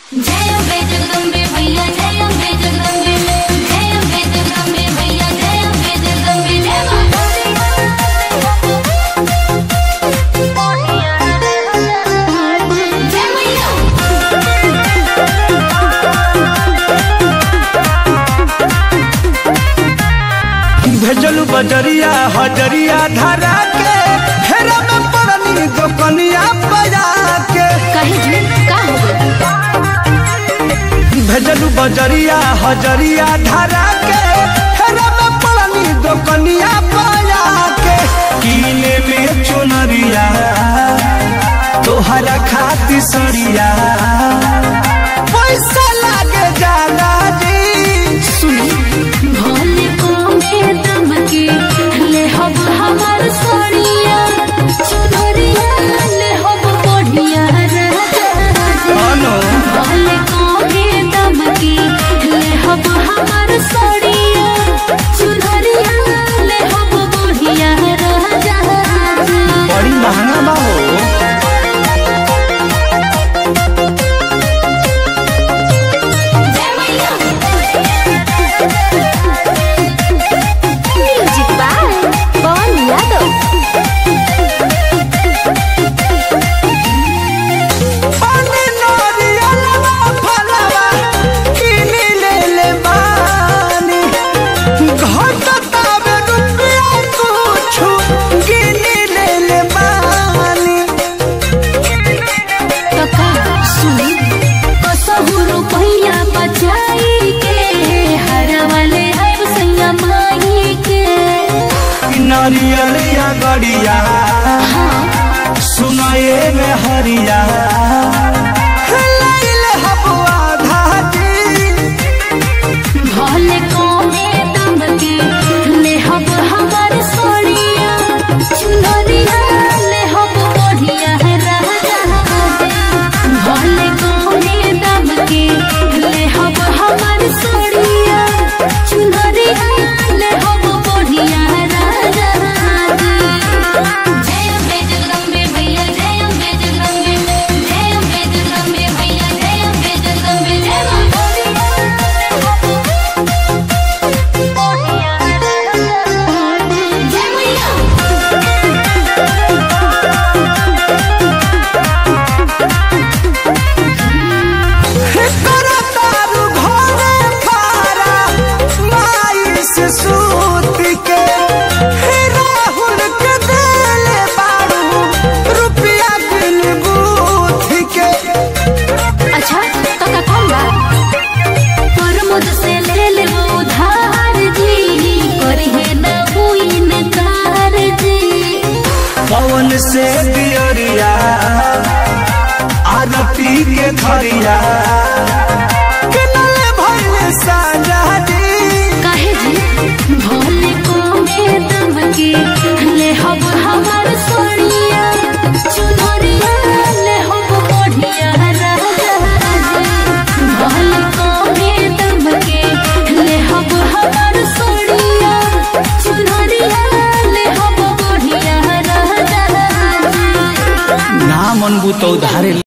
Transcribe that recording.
जय अम्बे जगदम्बे भैया जय अम्बे जगदम्बे जय अम्बे जगदम्बे भैया जय अम्बे जगदम्बे जय मां जय मैया भेजलू बजरिया हजरिया धरा के हेरा में पड़नी दोकनिया बजा के कहीं जी का हो गइल भेजलू बजरिया हजरिया धरा के हेरा में पड़नी दोकनिया बजा के कीने में चुनरिया तोहरा खाती सरिया पैसा लागे जाला जी सुनी भोले को में दम के ले हब हमार सोनिया चुनरिया ले हब बढ़िया राजा अनो भोले को में दम के ले हब हमार सोनिया चुनरिया ले हब बढ़िया राजा बड़ी महंगा बा हो जय मैया म्यूजिक बाय पवन यादव पानी नरियलवा फलवा किनी ले ले बानी घटतावे रुपया कुछु किनी ले ले बानी कका सुनी कसहु रुपैया बचाई के हर वाले अब सैया माई के नरियलिया गड़िया सुनाए में हरिया लैले हबुआ धाजी भले कोने दम के ले हब हमार सोनिया चुनरिया ले हब बढ़िया राजा भले कोने दम के ले हब हमार सोनिया चुनरिया ले हब बढ़िया राजा जय अम्बे जगदम्बे भैया जय अम्बे जगदम्बे जय अम्बे जगदम्बे भैया जय अम्बे जगदम्बे जय मां जय मैया करतारू घरे फारा माई से सूत के हे राहुल के देले बारू रुपया बिन बूथ के अच्छा तो का कौन बा पर मुझसे ले ले वो उधार जी करी है ना हुई नकार जी पवन से दियरिया आरती के थरिया किनले भइले साजा